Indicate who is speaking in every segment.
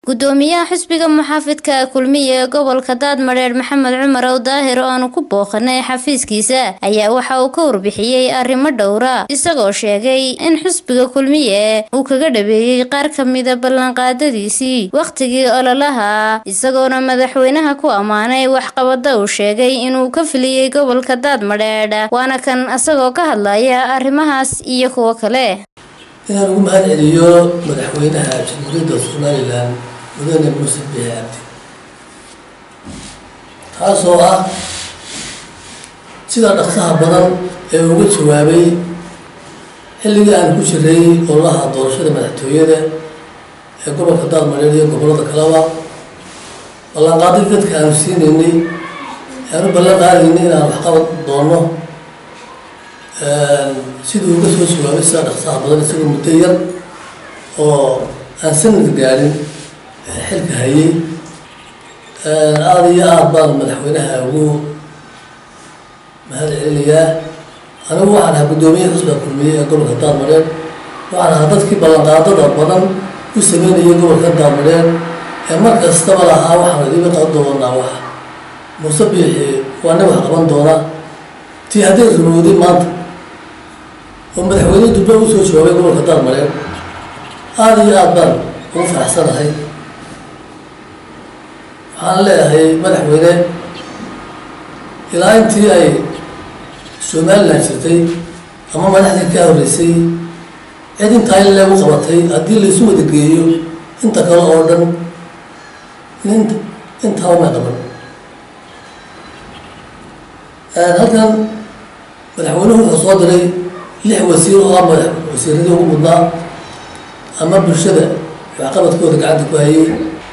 Speaker 1: gudoomiyaha xisbiga muxaafidka kulmiye ee gobolka daadmadheer maxamed cumar ow daahir oo aanu ku booqanay xafiiskiisa ayaa waxa uu ka warbixiyey arrimo dhowra isagoo sheegay in xisbiga kulmiye uu kaga dhabeeyey qaar kamida ballanqaadadiisii wakhtigii ololaha isagoona madaxweynaha ku ammaanay waxqabada uu sheegay inuu ka filiyey gobolka daadmadheedh waana kan isagoo ka hadlaya arrimahaas iyo kuwo kale
Speaker 2: inaan ugu mahad celiyo madaxweynaha jamhuuriyadda somalilan mudane muuse bihi cabdi taasoo ah sida dhaqsaha badan ee uga jawaabay xilligii aan ku jiray ololaha doorashada madaxtooyada ee gobolka daadmadheer iyo gobollada kaleba ballanqaaday dadka aanu siinaynay aanu ballan qaadaynay inaan waxqabad doono siduu uga soo jawaabay sida dhaqsaha badan isagoo muddo yar oo aan sanad gaadhin xilka hayay aada iyo aada baan madaxweynaha ugu mahad celinayaa anigu waxaan ahaa guddoomiyaha xusbiga kulmiye ee gobolka daadmadheer waxaan ahaa dadkii ballanqaadada badan u sameynayay gobolka daadmadheer ee mar kastaba lahaa waxaan idiga qaban doonaa wax muuse biixi waana wax qaban doona tii hadday rumowday maanta oo madaxweyne dubbe u soo jawaabay gobolka daadmadheer aada iyo aada baan ugu faraxsanahay waxaan leeyahay madaxweyne ilaa intii ay somalilan jirtay ama madaxdii ka horreysay cid intaa in leegu qabatay haddii laysu wada geeyo inta kale oo dhan nin intaaba may qaban halkan madaxweynuhu wuxuu soo diray lix wasiir oo ah madax wasiiradii ugu mudnaa ama bulshada waxqabadkooda gacanta ku hayay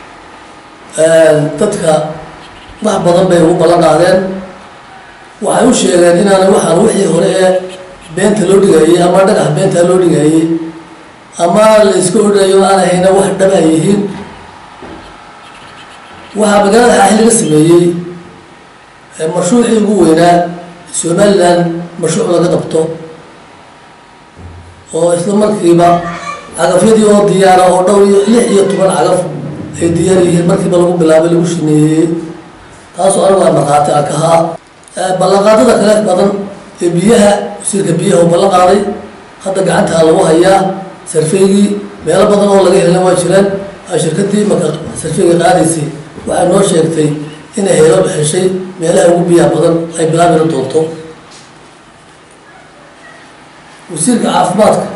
Speaker 2: dadka wax badan bay ugu ballan qaadeen waxay u sheegeen inaana waxaan wixii hore ee beenta loo dhigayay ama dhagax beenta loo dhigayay ama la iska odhayo aan ahayna wax dhaba yihiin waxaa magaalada xaaxi laga sameeyey mashruucii ugu weynaa somalilan mashruuc laga qabto oo isla markiiba cagafyadii oo diyaara oo dhowr iyo lix iyo toban cagaf ay diyaar yihiin markiiba lagu bilaabay lagu shineeyey taasoo anigu aan markhaati aan ka haa ballanqaadada kale badan ee biyaha wasiirka biyaha oo ballan qaaday hadda gacantaa lagu hayaa sarfeygii meelo badan oo laga helna waa jiraan shirkadii marka sarfeyga qaadaysay waxay noo sheegtay inay helo heshay meelaha ugu biyaha badan ay bilaabina doonto wasiirka caafimaadka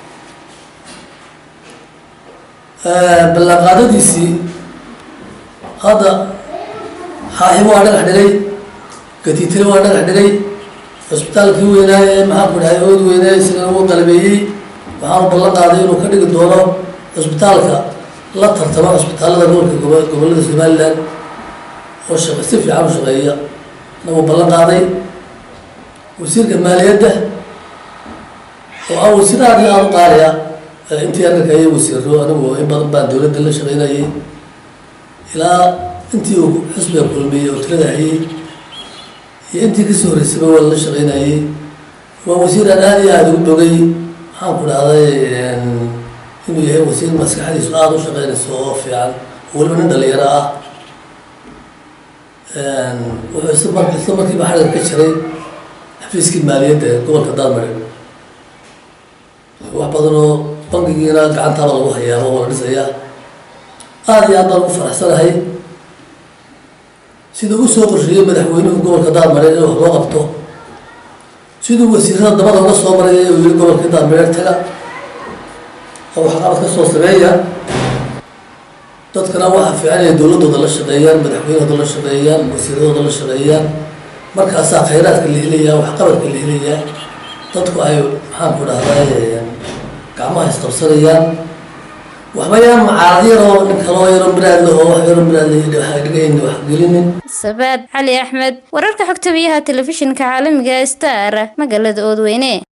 Speaker 2: ballanqaadadiisii hadda xaaxi waa dhagax dhigay gatiitire waa dhagax dhigay cusbitaalkii weynaaye ee maxaa ku dhahay ood weynaaye isagana uu qalabeeyey waxaanu ballan qaaday inuu ka dhigi doono cusbitaalka la tartamo cusbitaallada gobolka gobollada somalilan oo shaq si fiican u shaqeeya nagu ballan qaaday wasiirka maaliyadda oo ah wasiir aada iyo aada u qaaliya intii arrinka ayay wasiiro anigu in badan baan dowladda la shaqeynayay ilaa intii uu xusbiga kulmiyey oo tirada hayay iyo intii kasoo horreysayba waa la shaqeynayay waa wasiir aan aada iyo aada ugu bogay maxaan ku dhahday inuu yahay wasiir maskaxdiisu aada u shaqeynayso oo fiican oo weliba nin dhalinyaro ah wuxuu isla mar isla markiiba xarig ka jiray xafiiskii maaliyadda ee gobolka daadmare wax badan oo bankigiina gacantaaba lagu hayaaba oo la dhisayaa aada iyo aad baan ugu faraxsanahay siduu u soo qorsheeyey madaxweynuhu gobolka daadmareer in wax loo qabto siduu wasiirada dabada uga soo maray uu yihi gobolka daadmareer taga oo waxqabad ka soo sameeya dadkana waxaa fiican inay dowladooda la shaqeeyaan madaxweynahooda la shaqeeyaan wasiiradooda la shaqeeyaan markaasaa khayraadka la helayaa waxqabadka la helayaa dadku ay maxaan ku dhahday gacmaha isqabsanayaan waxba yaan macaarad yaroo nin kaloo yaroo miraad leh oo wax yaroo miraad leh waxa dhigayn wax gelinin
Speaker 1: sabaad cali axmed wararka xogta biyaha telefishinka caalamiga star magaalada oodweyne